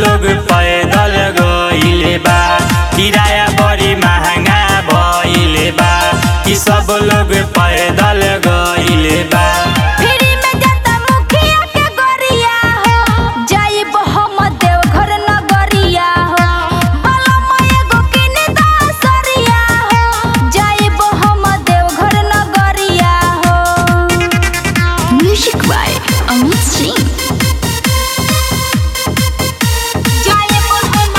लोग पैदल गइले बा किराया बड़ी महंगा भइले बा कि सब लोग पैदल गइले बा फ्री में जाता मुखिया के गोरिया हो जाइब हम देवघर नगरिया हो बलम एगो किने दा सरिया हो जाइब हम देवघर नगरिया हो म्यूजिक बाय अमित सिंह जाइब हम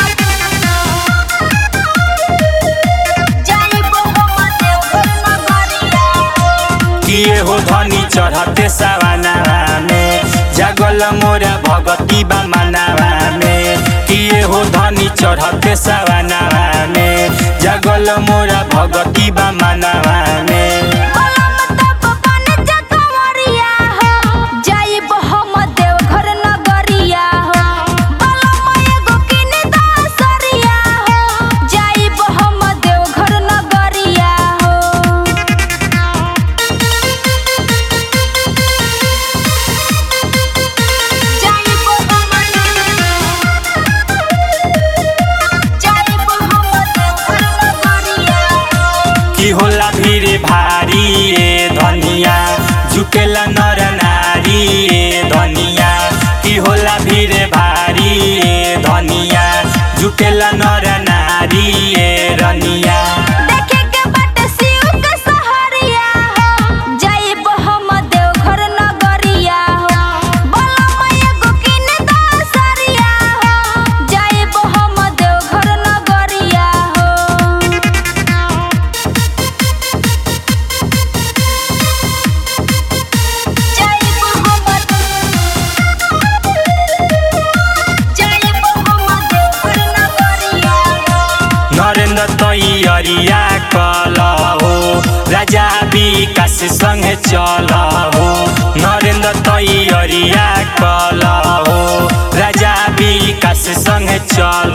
जाइब हम देवघर नगरिया हो किए हो धनी चढ़ते सवानावा में जागल मोरा भगती बा मनावा में किए हो धनी चढ़ते सवानावा में जागल मोरा भगती बा मनावा में बलम तब बन जा कंवरिया हो जाइब हम देवघर नगरिया हो बलम एगो किने दा सरिया हो जाइब हम देवघर नगरिया हो जाइब हम जाइब हम देवघर नगरिया हो की होला भीड़ भारी ए धनिया झुकेला नर नारी ए धनिया की होला भीड़ भारी ए धनिया झुकेला नर नारी ए रनिया देखे के बाटे शिव के सहरिया हो जाइब हम देवघर नगरिया हो बलम एगो किने दा सरिया हो जाइब हम देवघर नगरिया हो जाइब हम जाइब हम देवघर नगरिया हो नरेंद्र तैयरिया कल हो राजा विकास संग चल हो नरेंद्र तैयरिया कल हो राजा विकास संग चल